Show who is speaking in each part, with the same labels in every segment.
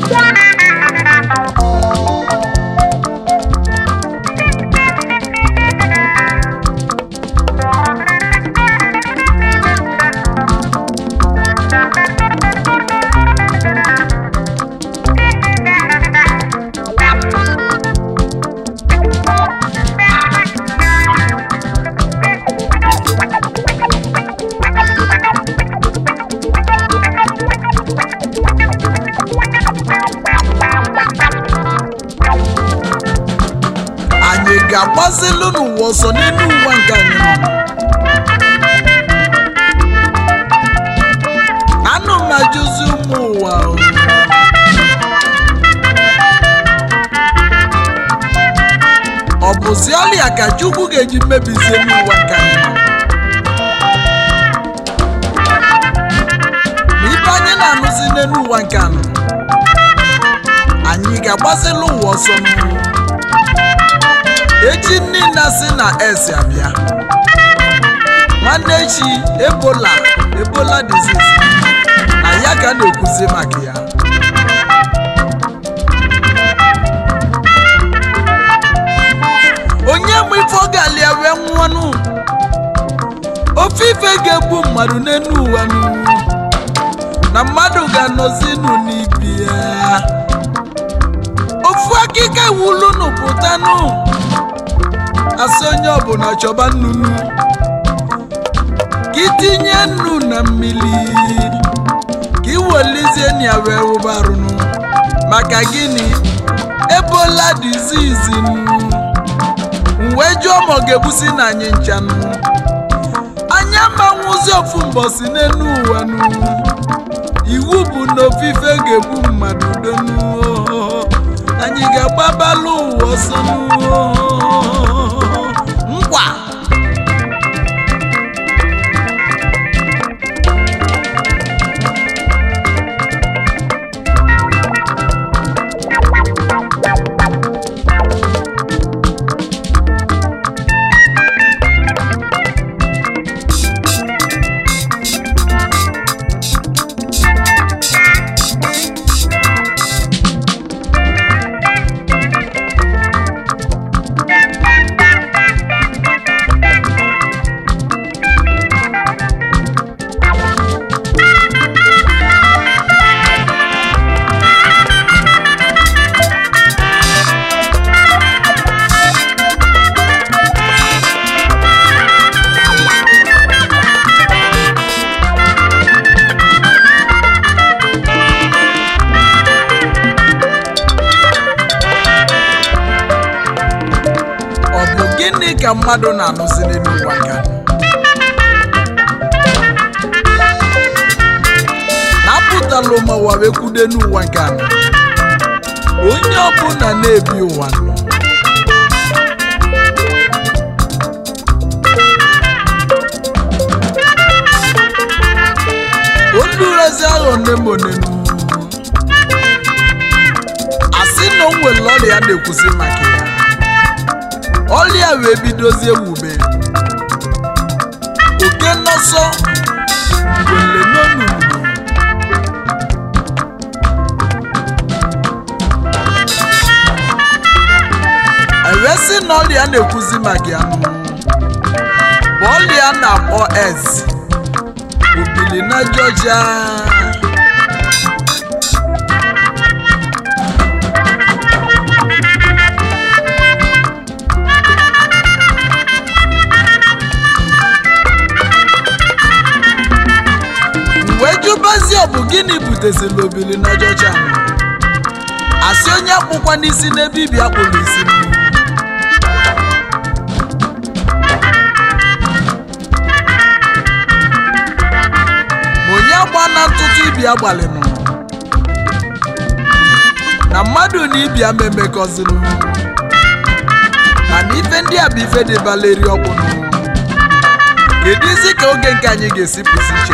Speaker 1: anyị ga-agbazilu n'ụwa ọsọ n'elu ụwa nke anyị nọ anụ m ajụzi ụmụ ụwa o. ọ bụzi ọlịa ka chukwu ga-eji mebizie n'ụwa nke anyị nọ ma ibe anyị na-anụzi n'elu ụwa nke anụ anyị ga-agbazili ụwa ọsọ n'ụwa echi niile si na esi abịa nwanne echi ebola ebola disease na ya ka a na-ekwuzi maka ya onye mụ ife ọ ga-alịa wee nwụọnụ ofe ife ga-egbu mmadụ n'enu ụwa nụ na mmadụ ga-anọzinụ n'ibi ya ofu akịka wulunu pụtanụ asị onye ọbụla chọba nnụnụ ka itinye nnu na mmiri ka iwelizie ya wee wụbarụnụ maka gịnị ebola dizizi wee jụọ ma ọ ga-egbusi na anyị nchanụ anya manwụzi ofu mbọsi n'elu ụwa nụ iwu bụ na ofufe ga-egbu mmadụ donu anyị ga-agbabalụ ụwa ọsọ nụ ngwa ọ bụ gịnị ka mmadụ na-anụzi n'elu ụwa nke a? na-apụtala ụmụwa wee kwude n'ụwa nke a onye ọbụla na-ebi ụwa nọ olurezi aghọ nne m onenu asị na o nwere ọrịa na-ekwusi maka ya ọrịa wee bidozie wube oke nnọsọ ngwele n'onunu ewee sị na ọrịa na-ekwuzi maka ya nụ bụ ọrịa a na-akpọ ez obili na Georgia wee jụbazie ọ bụ gịnị butezila obili na Georgia asị onye akpụkwa n'isi n'ebe ibi akpụrụ isi mmiri ma onye agba na ntụtụ ibi agbalịnụ na mmadụ na ibi ama emekọzinụ mana ife ndị a bụ ife dị baleri ọkwụnụ kedu isi ka oge nke anyị ga-esi pụzi iche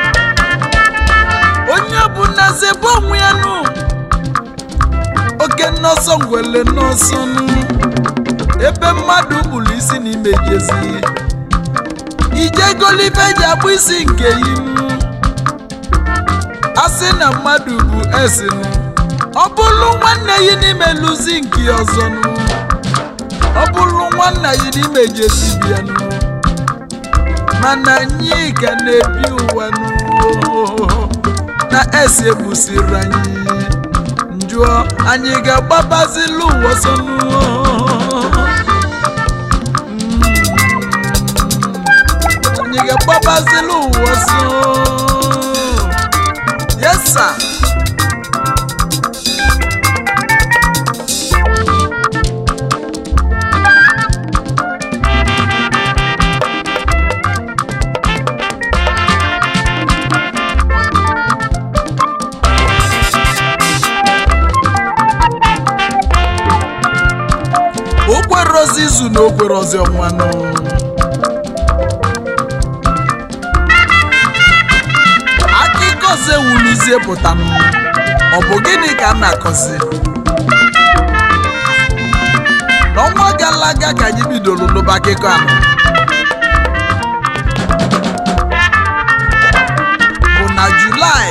Speaker 1: onye bụ nnaze bụ onwe ya nụ oke nnọsọ ngwele nnọsọ nụ ebe mmadụ kpụrụ isi n'ime jezi ijegolibe ji akpụ isi nke yi nụ asị na mmadụ bụ esinụ ọ bụrụ nwanne yi n'ime lụzi nke ọzọ nụ ọ bụrụ nwanna yi n'ime jesi bịa nụ mana anyị ka na-ebi ụwa nụ na esi egbusiri anyị njụọ anyị ga-agbabazili ụwa ọsọ nụ anyị ga-agbabazili ụwa ọsọ yes sir okwerozi izu na okwerozi ọnwanụ akụkọ ọzọ ewulizie pụtanụ ọ bụ gịnị ka m na-akọzi n'ọnwa gara aga ka anyị bidoro n'ụba akụkọ ahụ bụ na julaị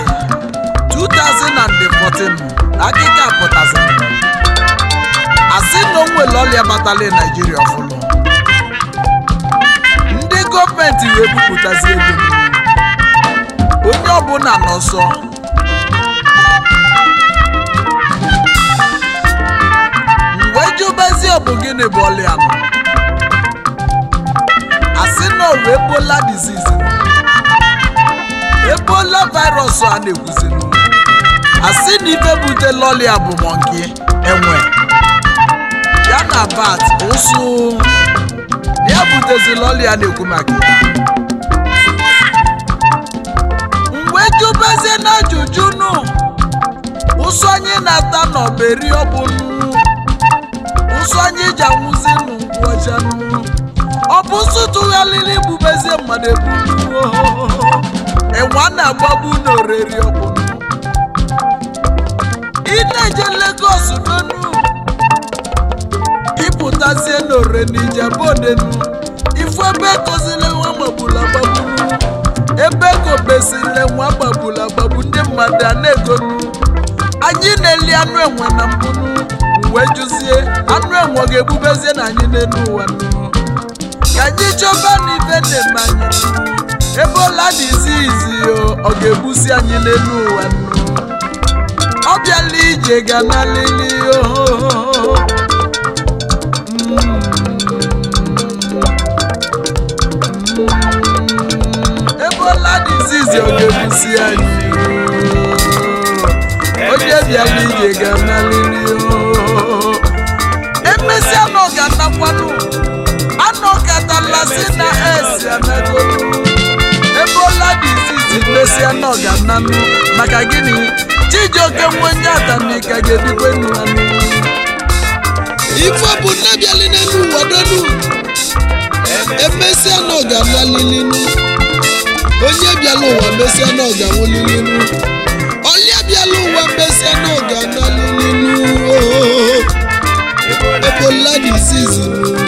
Speaker 1: 2014 akụkọ a pụtaziri asị na o nwere ọrịa batala naijiria ọfụlụ ndị gọọmenti wee bupụtazi ego onye ọbụla n'ọsọ mgbe jụbezi ọ bụ gịnị bụ ọrịa nọ asị na ọrụ ebola disease ebola virus a na-ekwuzinu asị na ife butela ọrịa bụ mọnki enwe ya na bat ụsụ ya butezila ọrịa na-ekwu maka ya mgbe jụbezie na ajụjụ nụ ụsụ anyị na-ata n'ọberi ọbụnụ ụsụ anyị ji anwụzi nụ nkwụ ọcha nụ ọ bụ ụsụ tụgharịrị igbubezie mmadụ ebunu enwe a na-agbagbu n'oriri ọbụnụ ị na-eje Lagos n'onu ịpụtazie n'ore n'ijabodenu ifu ebe kozile nwa gbagburu agbagbu ebe kobesile nwa gbagburu agbagbu ndị mmadụ a na-egonu anyị na-eli anụ enwe na mbunu wee jụzie anụ enwe ọ ga-egbubezie na anyị n'elu ụwa nụ ka anyị chọba n'ife na-eme anyị nụ ebe ọla dị izi izi ọ ga-egbusi anyị n'elu ụwa nụ ọ bịala ije ga na lili ohoho ebola dizizi ọ ga-ebusi anyị onye bịala ije ga-analịrị emesịa na ọ ga-anakwanụ anọ katalasị na esi anago ebola dizizi mesịa na ọ ga-ananụ maka gịnị chijioke nwe onye atanika ga-ebikwe nwanụ ife bụ nne bịali n'elu ụwa donu emesịa na ọ ga-analịlinu onye bịala ụwa mesịa na ọ ga-anwụlilinu onye bịala ụwa mesịa na ọ ga-analịlinu ebola dizizi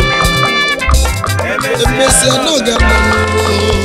Speaker 1: emesịa na ọ ga-analịlinu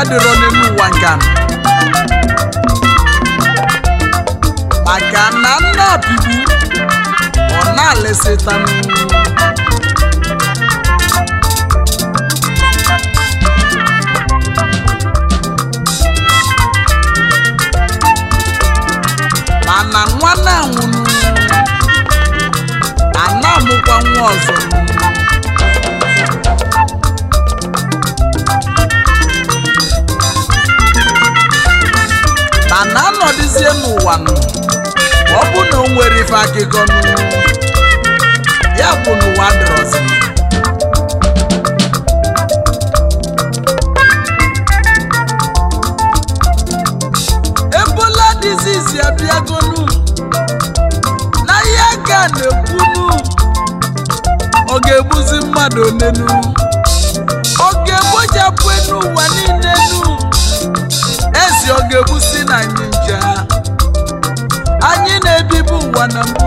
Speaker 1: adịrọ n'elu ụwa nke a maka na nna bibu ọ na-alịsịtanụ mana nwa na-anwụnụ a na-amụkwa nwa ọzọ mana anọdụzie n'ụwa nụ ọ bụ na o nwere ife akụkọ nụ ya bụ n'ụwa dịrọzi ebola dizizi abịagonu na ihe ka na-ekwunu ọ ga-egbuzi mmadụ onenu ọ ga-egbochapụ enu ụwa niile nu ezi ọ ga-egbusi na anyị nja anyị na-ebibu ụwa na mbụ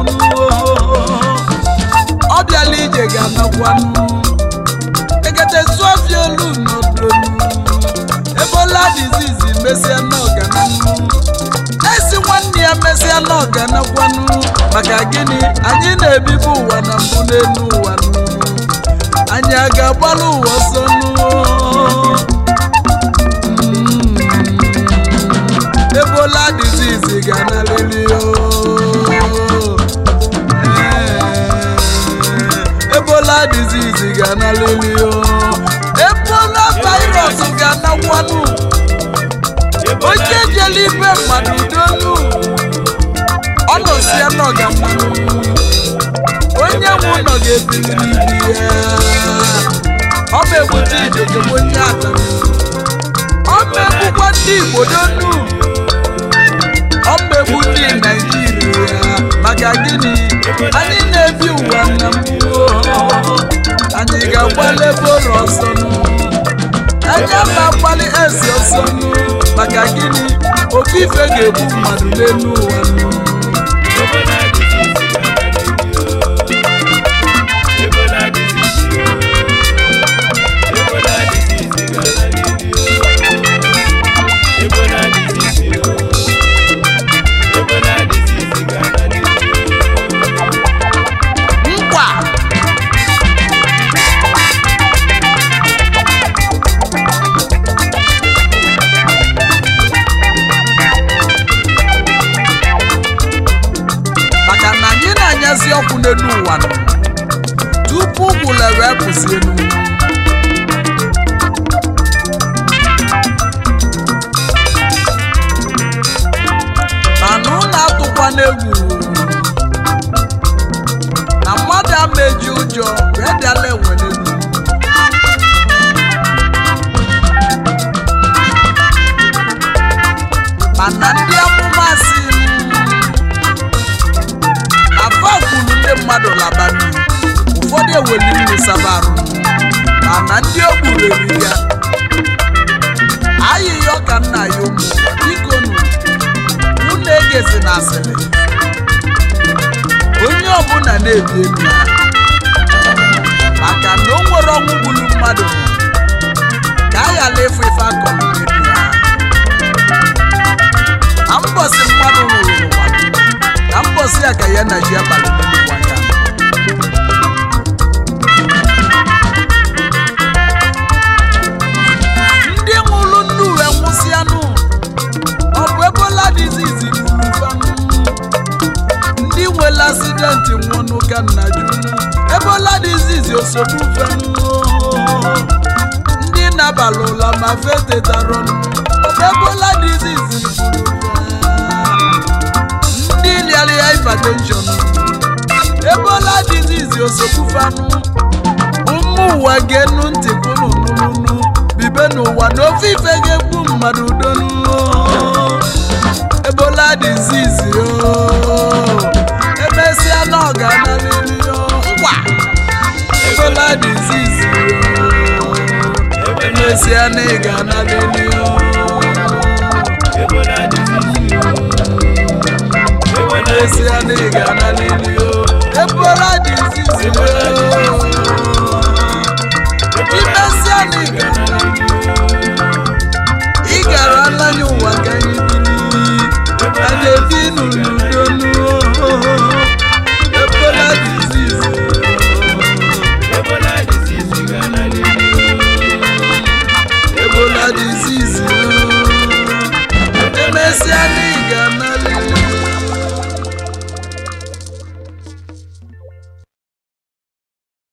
Speaker 1: ọ bịala ije ga-anakwanụ egete zụọfia olu n'odonu ebola dizizi mesịa n'ọgananụ esi nwanne ya mesịa n'ọganakwanụ maka gịnị anyị na-ebibu ụwa na mbụ n'elu ụwa nụ anyị a ga-agbalụ ụwa ọsọ nụ ebola disease ga-analịlị o Ee, ebola disease ga-analịlị o ebola virus ga-anakwanụ onye jele ibe mmadụ donu ọ nọsie n'ọga mmanụ onye nwe ụlọ ga-ebili n'ibi ya ọ bụ egbute ijegebe onye ata ọ bụ egbukwa ndị igbo donu ọmmegbu ndị naijiria maka gịnị anyị na-ebi ụwa na mbụ anyị ga-agbalị ebe ụlọ ọsọ nụ anya ma agbalị ezi ọsọ nụ maka gịnị ofe ife ga-egbu mmadụ n'elu ụwa nụ nkwa maka na anyị na-anyazi ọkụ n'elu ụwa nụ tupu ụgbụla wee pụzi elu mana ụlọ atụkwa n'egwu na mmadụ ama eji ụjọ wee bịala enwere elu mana ndị amụma si afọ kwuru ndị mmadụ labanụ ụfọdụ eweli nri sabarụ mana ndị o gburu eri ya ayịghị ọka nna ya ụmụ biko nụ unu egezi na asịrị onye ọbụla na-ebi elu ya maka na o nwere ọnwụ gburu mmadụ ka a ghara ịfụ ife akọrọ n'elu ya na mbọsị mmadụ nwụrụ n'ụwa na mbọsị ya ka ya na ji abalị n'elu aka ndị nwụrụ nnu wee nwụsịanụ ọ bụ ebola dizizi gburu fanụ ndị nwere asidenti nwụnụ ka nna junu ebola dizizi osogbu fenụ ndị nabalị ụla ma fetetarọnụ ebola dizizi gburu fa ndị lialia hypertension ebola dizizi osogbu fanụ ụmụ ụwa ga-enu ntị kwunu nụnụnụ bibe n'ụwa na ofe ife ga-egbu mmadụ donu ebola dizizi o emesịa na ọ ga-analịrị o ngwa ebola dizizi o emesịa na ị ga-analịrị o emesịa na ị ga-analịrị o ebola dizizi o imesịa na ị ga-analịrị